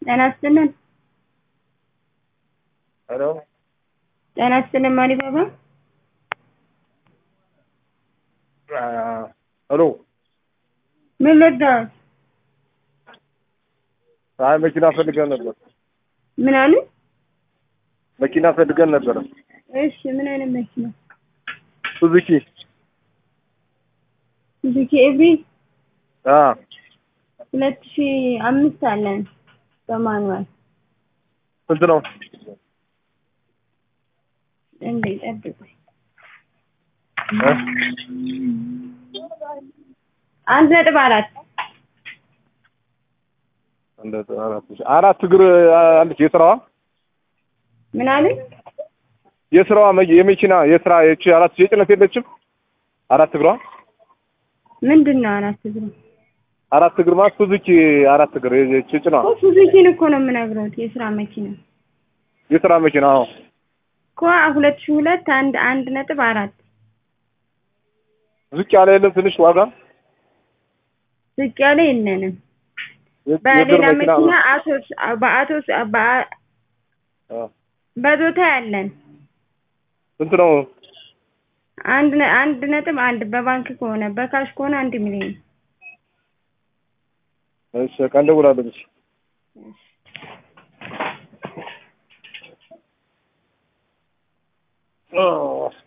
ጤና ይስጥልን። ሄሎ ጤና ይስጥልን ማሪባባ። ሄሎ ምን ልርዳዎት? አይ መኪና ፈልገን ነበር። ምን አሉ? መኪና ፈልገን ነበረ። እሺ ምን አይነት መኪና? ሱዙኪ ሱዙኪ ኤቭሪ አ ሁለት ሺ አምስት አለን በማኑዋል ስንት ነው? እንዴ ጠብቁኝ። እ? አንድ ነጥብ አራት አንድ አራት ሺህ አራት እግር አለች የስራዋ ምን አሉ? የስራዋ መ- የመኪና የስራ የቺ አራት የጭነት የለችም አራት እግሯ ምንድን ነው አራት እግሩ? አራት እግር ማለት ሱዙኪ አራት እግር የቺ ጭኗ እኮ ሱዙኪን እኮ ነው የምነግረውት የስራ መኪና የስራ መኪና አዎ እኮ ሁለት ሺ ሁለት አንድ አንድ ነጥብ አራት ዝቅ ያለ የለም ትንሽ ዋጋ ዝቅ ያለ የለንም። የ- የእግር በሌላ መኪና መኪና አቶስ በአቶስ በአ- አ፣ በዞታ ያለን ስንት ነው? አንድ ነ- አንድ ነጥብ አንድ በባንክ ከሆነ በካሽ ከሆነ አንድ ሚሊዮን እሺ ቀን ደውላለሁ። እሺ ኦ